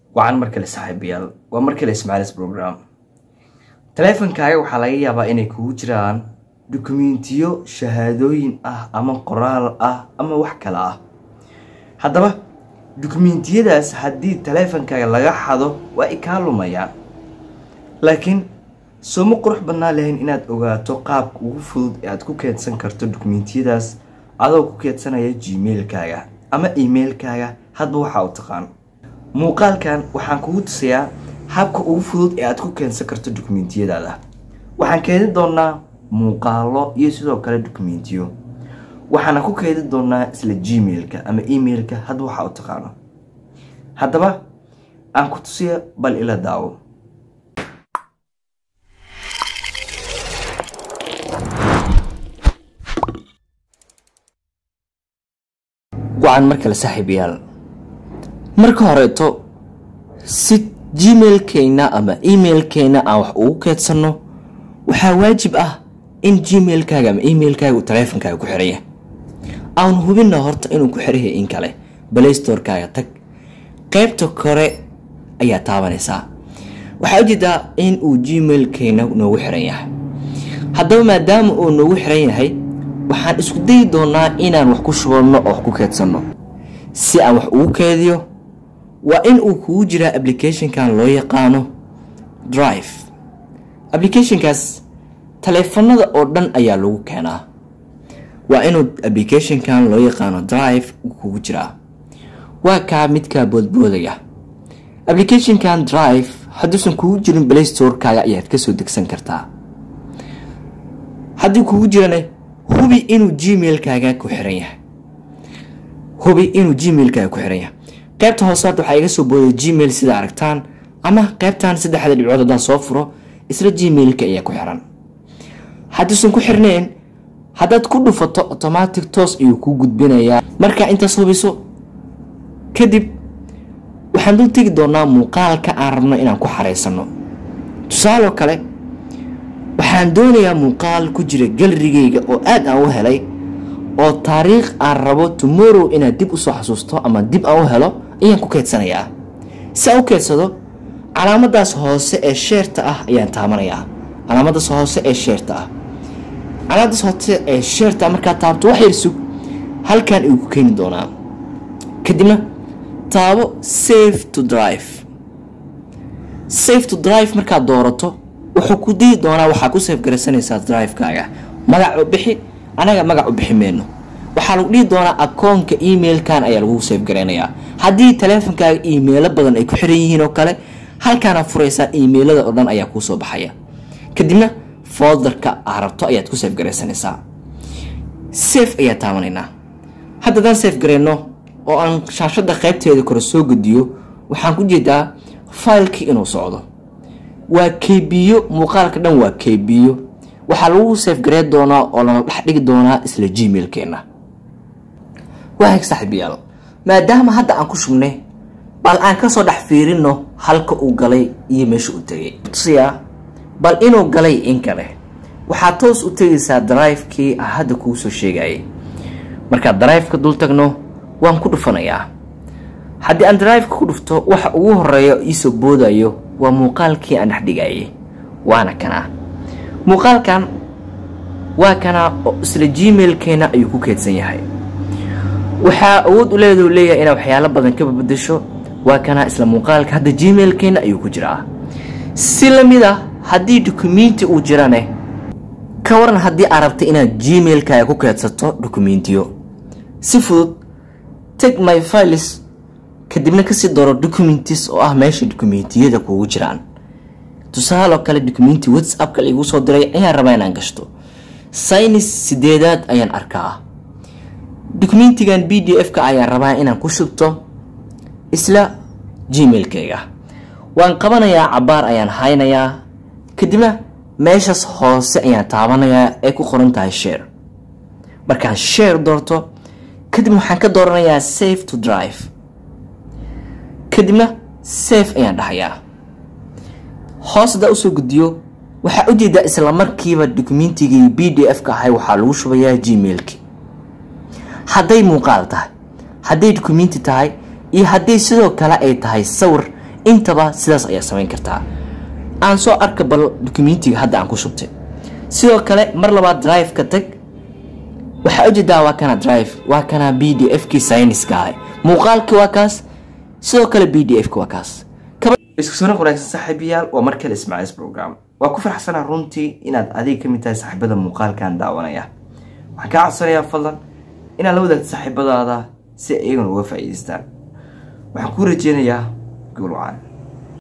wacan mar kale saaxiibayaal waa mar kale ismaalis program taleefankaaga waxaa laga yaabaa inay kugu jiraan dukumentiyo shahaadooyin ah ama qoraal ah ama wax kale ah haddaba dukumentiyadaas haddii taleefankaaga laga xado waa ay kaa lumayaan laakiin sooma qurux badnaa lahayn inaad ogaato qaabka ugu fudud ee aad ku keedsan karto dukumentiyadaas adoo ku keedsanaya gmailkaaga ama emailkaaga hadba waxaa u taqaan muuqaalkan waxaan kugu tusayaa habka ugu fudud ee aad ku keensan karto dukumentiyadaada waxaan keedi doonaa muuqaalo iyo sidoo kale dukumentiyo waxaana ku keedi doonaa isla gmailka ama emailka hadba waxaa u taqaano haddaba aan ku tusiya bal ila daawo wacan mar kale saaxiibayaal marka horeeto si gmailkeyna ama emailkeyna aan wax ugu keedsanno waxaa waajib ah in gmailkaaga ama emailkaaga uu taleefonkaaga ku xiraya aan hubina horta inuu ku xirayahay in kale balaystorkaaga tag qeybta kore ayaa taabanaysaa waxaa ujeedaa in uu gmailkeyna noogu xiran yahay haddaba maadaama uu noogu xiran yahay waxaan isku dayi doonaa inaan wax ku shubanno oo wax ku keedsanno si aan wax ugu keediyo waa in uu kugu jiraa applicationkan loo yaqaano drive applicationkaas taleefanada oo dhan ayaa lagu keenaa waa inuu applicationkan loo yaqaano drive kugu jiraa waa kaa midkaa boodboodaya applicationkan drive hadduusan kugu jirin playstorkaaga ayaad kasoo degsan kartaa haddii kugu jirana hubi inuu gmailkaaga ku xiran yahay hubi inuu gmailkaaga ku xiran yahay qaybta hoose hadda waxaa iga soo booday gmail sida aragtaan ama qaybtan saddexda dhibcood haddaan soo furo isla gmailka ayaa ku xiran hadduusan ku xirnayn haddaad ku dhufato automatic toos ayuu kuu gudbinayaa markaa intaas hubiso kadib waxaan dul tegi doonaa muuqaalka aan rabno inaan ku xareysano tusaaloo kale waxaan doonayaa muuqaal ku jira galarigeyga oo aad aan u helay oo taariikh aan rabo tomorrow inaad dib usoo xasuusto ama dib aan u helo ayaan ku keedsanayaa si aan u keedsado calaamadaas hoose ee sheerta ah ayaan taabanayaa calaamadaas hoose ee sheerta ah calaamadaas hoose ee sheerta ah markaad taabto wax yar sug halkan ayuu ku keeni doonaa kadibna taabo safe to drive safe to drive markaad doorato wuxuu ku dii doonaa waxaa ku safe garaysanaysaa drivekaaga magac u bixi anaga magac u bixi meyno waxaa lagu dhihi doonaa akoonka emailkan ayaa lagu safe garaynayaa haddii taleefonkaaga emailo badan ay ku xiran yihiin oo kale halkaana furaysaa emailada oo dhan ayaa kuusoo baxaya kadibna folderka aa rabto ayaad ku safe garaysanaysaa safe ayaa taabanaynaa hadda haddaan safe garayno oo aan shaashada qaybteeda kore soo gediyo waxaan ku jeedaa failkii inuu socdo waa kbiyo muuqaalka dhan waa kbiyo waxaa lagu safe garey doonaa oo lana dhex dhigi doonaa isla gmailkeena waag saaxiibayaal maadaama hadda aan ku shubnay bal aan kasoo dhex fiirino halka uu galay iyo meesha uu tegay tusiyaa bal inuu galay in kale waxaad toos u tegaysaa drivekii ah hadda kuu soo sheegayay markaad driveka dul tagno waan ku dhufanayaa haddii aan driveka ku dhufto waxa ugu horeeya iisoo boodayo waa muuqaalkii aan dhex dhigayay waana kanaa muuqaalkan waa kanaa oo isla gmailkeena ayuu ku keedsan yahay waxaa awood u leedu leeyahay inaad waxyaalo badan ka babadasho waa kanaa isla muuqaalka hadda gmailkeena ayuu ku jiraa si lamid a haddii dukumenti uu jirane ka waran haddii aad rabta inaad gmailkaaga ku keedsato dukumentiyo si fudud teg my files kadibna kasii dooro documentis oo ah meesha dokumentiyada kuugu jiraan tusaaloo kale documenti whatsappka laiguu soo diray ayaan rabaa inaan gashto saynis sideedaad ayaan arkaa documentigan b d f ka ayaan rabaa inaan ku shubto isla gmailkayga waan qabanayaa cabaar ayaan haynayaa kadibna meeshaas hoose ayaan taabanayaa ee ku qoran tahay share markaan share doorto kadib waxaan ka dooranayaa safe to drive kadibna safe ayaan dhahayaa hoos haddaa usoo guddiyo waxaa ujeedaa isla markiiba dokumentigii b d f ka ahay waxaa lagu shubayaa gmailki hadday muuqaal tahay hadday dukumenti tahay iyo haddii sidoo kale ay tahay sawir intaba sidaas ayaa samayn kartaa aan soo arka bal documentiga hadda aan ku shubtay sidoo kale mar labaad drive ka tag waxaa ujeedaa waa kana drive waa kana b d f kii syniska ah muuqaalkii waa kaas sidoo kale b d f ki waa kaas isku soo wanaagsan saaxiibayaal waa mar kale ismaaciis program waa ku faraxsanaa runtii inaad adiga kamid tahay saaxiibada muuqaalkan daawanaya waxaan kaa codsanayaa fadlan inaad la wadaagto saaxiibadaada si ay iyaguna uga faa'iidaystaan waxaan kuu rajeynayaa guul wacan